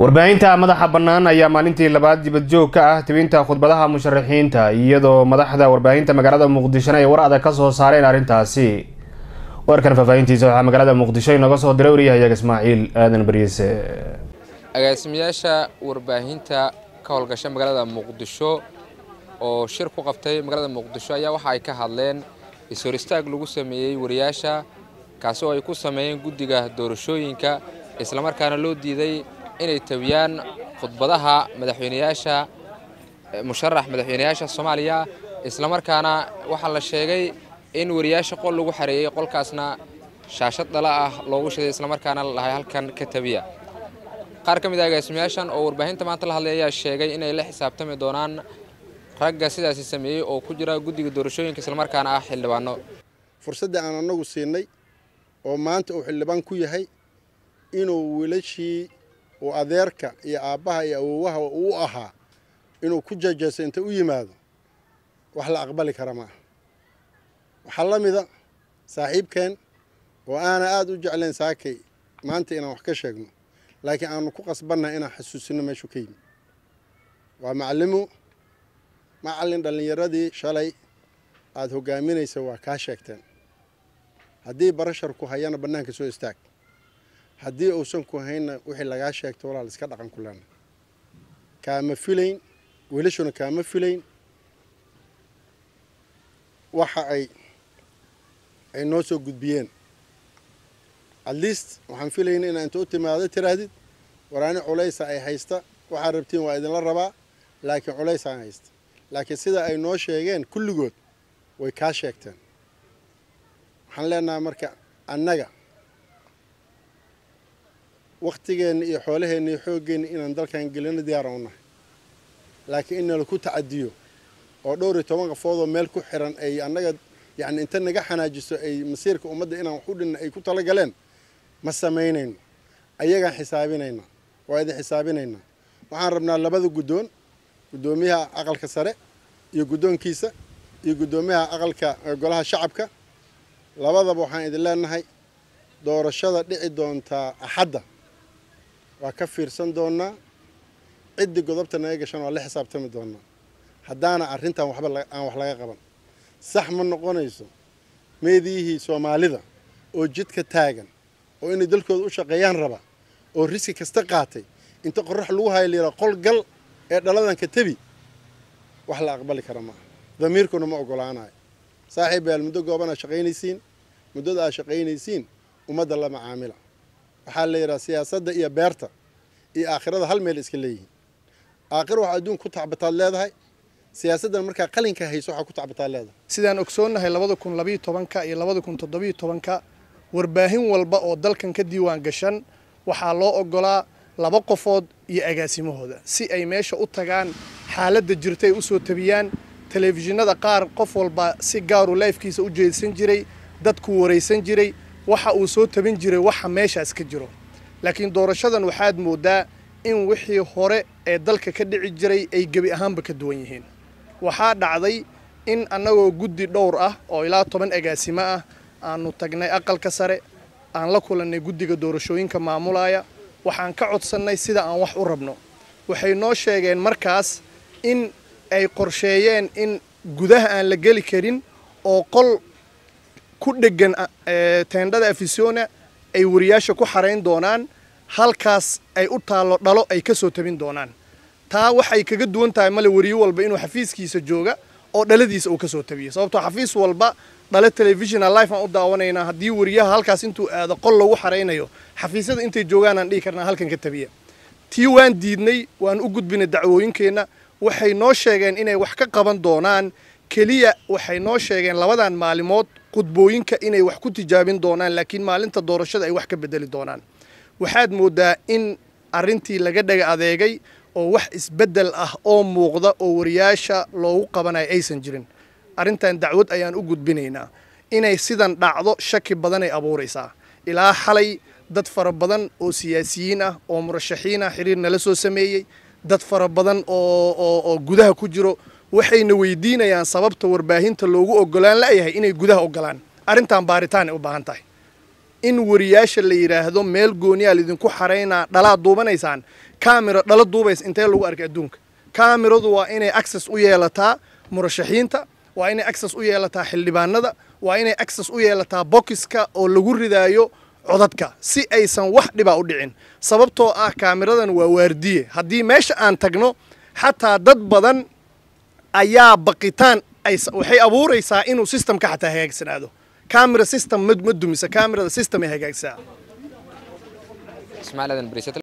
warbaahinta madaxa bannaan ayaa maalintii labaad dibadjoog ka ah tibinta khudbadaha musharaxiinta iyadoo madaxda warbaahinta magaalada muqdishona ay war adag ka soo saareen arrintaasi warkan faahfaahintiisa waxaa magaalada muqdisho inooga soo diray waryahayaga ismaaciil aadan bariise agaasimayaasha warbaahinta ka howlgasha magaalada muqdisho oo shir ku qabtay magaalada muqdisho ayaa waxa ay ka hadleen is-hor istaag lagu sameeyey wariyaasha kaasi oo ay ku sameeyeen guddiga doorashooyinka islamarkaana loo diiday inay tabiyaan khudbadaha madaxweyneyaasha musharax madaxweyneyaasha soomaaliya islamarkaana waxaa la sheegay in wariyaasha qol lagu xareeyey qolkaasna shaashad dhala ah loogu shiday islamarkaana la dhahay halkan ka tabiya qaar ka mid a agaasimayaashan oo warbaahinta maanta la hadlay ayaa sheegay inay la xisaabtami doonaan ragga sidaasi sameeyey oo ku jira guddiga doorashooyinka islamarkaana ah xildhibaano fursadda aan anagu siinay oo maanta uu xildhibaan ku yahay inuu wiilashii uu adeerka iyo aabbaha iyo awowaha uu ahaa inuu ku jajayso inta u yimaado wax la aqbali kara maaha waxaa la mida saaxiibkeen oo aana aada u jeclayn saakay maanta inaan wax ka sheegno laakiin aanu ku qasbannahay inaan xasuusino meeshuu ka yimi waa macallimu macallin dhallinyaradii shalay aada hogaaminaysa waa kaa sheegteen haddii barashar ku hayana bannaanka soo istaag haddii uusan ku haynna wixii lagaa sheegto walaal iska dhaqan ku leena kaama filayn wiilashuna kaama filayn waxa ay ay noo soo gudbiyeen at least waxaan filayna inaa inta u timaado tiraahdid waraani culaysa ay haysta waxaad rabtiin waa idinla rabaa laakiin culays aan haysta laakiin sida ay noo sheegeen kulligood way kaa sheegteen waxaan leenahay marka annaga wakhtigeenna iyo xoolaheenna iyo xooggeenna inaan dalkan gelino diyaaran u nahay laakiin in nalaku tacadiyo oo dhowr iyo toban qafoodoo meel ku xiran ay annaga yacni inta naga xanaajiso ay masiirka ummadda inaan wax u dhinna ay ku tala galeen ma samaynayno ayagaan xisaabinayna waa idin xisaabinaynaa waxaan rabnaa labada guddoon guddoomiyaha aqalka sare iyo guddoonkiisa iyo guddoomiyaha aqalka golaha shacabka labadaba waxaan idin leenahay doorashada dhici doontaa axadda waa ka fiirsan doonaa ciddii godobta naga gashan waa la xisaabtami doonaa haddaana arrintan waxba aan wax laga qaban sax ma noqonayso meediyihii soomaalida oo jidka taagan oo inay dalkooda u shaqeeyaan raba oo riski kasta qaatay inta qorax lagu haya layidhaha qol gal ee dhaladanka tebi wax la aqbali kara maaha damiirkuna ma ogolaanayo saaxiib yaal muddo gooban aad shaqaynaysiin muddada aad shaqaynaysiin ummadda la macaamila waxaa la yidhaha siyaasadda iyo beerta iyo aakhirada hal meel iska leeyihiin aakhira waxaa adduun ku tacbataad leedahay siyaasaddan markaa qalinka hayso waxaa ku tacbataad leedahay sidaan ogsoonnahay labada kun labayo tobanka iyo labada kun toddobiyo tobanka warbaahin walba oo dalkan ka diiwaan gashan waxaa loo ogolaa laba qofood iyo agaasimahooda si ay meesha u tagaan xaaladda jirta ay u soo tabiyaan telefishinada qaar qof walba si gaaru laifkiisa u jeedsan jiray dadku waraysan jiray waxa uu soo tabin jiray waxa meeshaas ka jiro laakiin doorashadan waxaad mooddaa in wixii hore ee dalka ka dhici jiray ay gebi ahaanba ka duwan yihiin waxaa dhacday in annagoo guddi dhowr ah oo ilaa toban agaasimo ah aanu tagnay aqalka sare aan la kulannay guddiga doorashooyinka maamulaya waxaan ka codsannay sida aan wax u rabno waxay noo sheegeen markaas in ay qorsheeyeen in gudaha aan la geli karin oo qol ku dheggan teendhada afisona ay wariyaasha ku xarayn doonaan halkaas ay u taallo dhalo ay ka soo tabin doonaan taa waxay kaga duwan tahay male wariyo walba inuu xafiiskiisa jooga oo dhaladiisa uu ka soo tabiyo sababtoo xafiis walba dhale telefishonal life aan u daawanaynaa haddii wariyaha halkaas intuu aado qol lagu xaraynayo xafiisyada intay joogaan aan dhihi karnaa halkan ka tabiya tii waan diidnay waan u gudbinay dacwooyinkeenna waxay noo sheegeen inay wax ka qaban doonaan keliya waxay noo sheegeen labadan maalimood khudbooyinka inay wax ku tijaabin doonaan laakiin maalinta doorashada ay wax ka bedeli doonaan waxaad mooddaa in arrintii laga dhaga adeegay oo wax isbeddel ah oo muuqda oo wariyaasha loogu qabanayo aysan jirin arrintan dacwad ayaan u gudbinaynaa inay sidan dhacdo shaki badanay abuuraysaa ilaa xalay dad fara badan oo siyaasiyiin ah oo murashaxiin ah xiriir nala soo sameeyey dad fara badan oo gudaha ku jiro waxayna weydiinayaan sababta warbaahinta loogu ogolaan la'yahay inay gudaha ogolaan arrintan baaritaan ay u baahan tahay in wariyaasha la yidhaahdo meel gooniyaa laidinku xaraynaa dhalaad duubanaysaan kaamira dhala duubaysa intee lagu arkay adduunka kaamiradu waa inay access u yeelataa murashaxiinta waa inay access u yeelataa xildhibaanada waa inay access u yeelataa bokiska oo lagu ridaayo codadka si aysan wax dhibaa u dhicin sababtoo ah kaamiradan waa waardiye haddii meesha aan tagno xataa dad badan ayaa baqitaan waxay abuuraysaa inuu systemka xataa hagaagsanaado camera system ma dumisa camerada system ay hagaagsaa